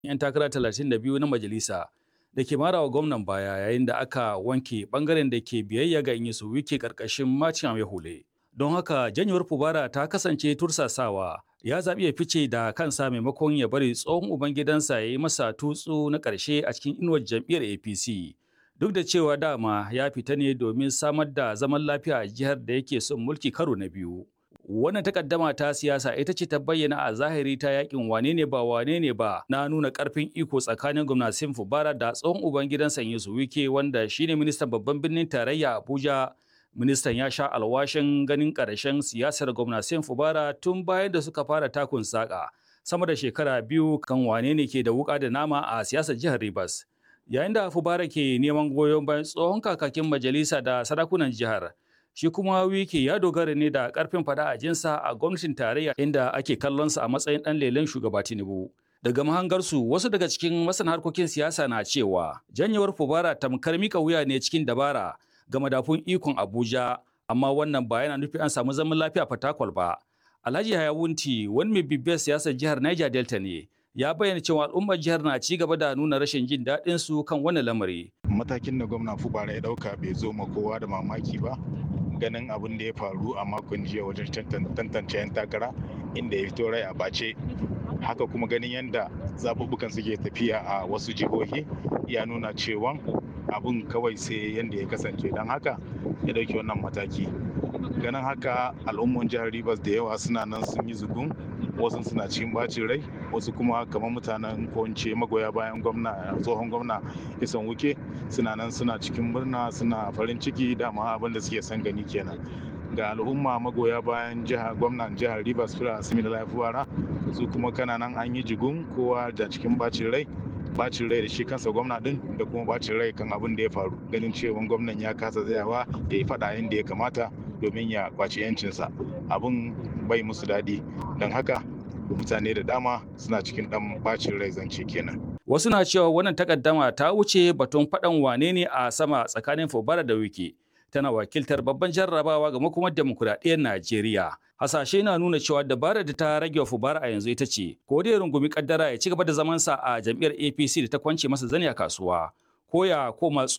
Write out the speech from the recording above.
'yan takara 32 na majalisa da ke marawa gwamnan baya yayin da aka wanke bangaren da ke biyayya ga Inyisu Wike karkashin Macin Hule. Don haka janyewar Fubara ta kasance tursasawa ya zaɓi ya fice da kansa maimakon ya bari tsohon ubangidansa ya yi masa tutsu na ƙarshe a cikin inuwar jam'iyyar APC. Duk da cewa dama ya fita ne domin samar da zaman lafiya a jihar da yake son mulki karo na biyu. Wannan takaddama ta siyasa ita ce ta bayyana a zahiri ta yakin wane ne ba wane ne ba na nuna karfin iko tsakanin gwamnatin Fubara da tsohon ubangidansa Yesu Wike wanda shine ministan babban birnin tarayya Abuja. Ministan ya sha alwashin ganin ƙarshen siyasar gwamnatin Fubara tun bayan da suka fara takun saƙa sama da shekara biyu kan wane ne ke da wuƙa da nama a siyasar jihar Rivers. Yayin da Fubara ke neman goyon bayan tsohon kakakin majalisa da sarakunan jihar. shi kuma wiki ya dogara ne da karfin fada a jinsa a gwamnatin tarayya inda ake kallonsa a matsayin dan lelen shugaba tinubu daga mahangarsu wasu daga cikin masana harkokin siyasa na cewa janyewar fubara tamkar mika wuya ne cikin dabara ga madafun ikon abuja amma wannan ba yana nufi an samu zaman lafiya fatakwal ba alhaji hayawunti wani mai bibiyar siyasar jihar niger delta ne ya bayyana cewa al'ummar jihar na ci gaba da nuna rashin jin daɗin su kan wannan lamari matakin da gwamna fubara ya ɗauka bai zo ma kowa da mamaki ba ganin abin da ya faru a makon jiya wajen tantance 'yan takara inda ya fito rai a bace haka kuma ganin yadda zaɓuɓɓukan suke tafiya a wasu jihohi ya nuna cewa abin kawai sai yadda ya kasance don haka ya ɗauki wannan mataki ganin haka al'umman jihar rivers da yawa suna nan sun yi zugun wasu suna cikin bacin rai wasu kuma kamar mutanen ko magoya bayan gwamna tsohon gwamna isan wuke suna nan suna cikin murna suna farin ciki dama abin da suke son gani kenan ga al'umma magoya bayan jihar gwamnan jihar rivers fira asimi da lafiya su kuma kana nan an yi jigun kowa da cikin bacin rai bacin rai da shi kansa gwamna din da kuma bacin rai kan abin da ya faru ganin cewa gwamnan ya kasa tsayawa ya yi faɗa inda ya kamata domin ya kwaci yancinsa abin bai musu daɗi don haka mutane da dama suna cikin ɗan bacin rai zance kenan. Wasu na cewa wannan takaddama ta wuce batun faɗan wane ne a sama tsakanin Fubara da Wike. Tana wakiltar babban jarrabawa ga makomar demokuraɗiyyar Najeriya. Hasashe na nuna cewa dabarar da ta rage wa Fubara a yanzu ita ce, ko da ya rungumi kaddara ya ci gaba da zamansa a jam'iyyar APC da ta kwance masa zani a kasuwa, ko ya koma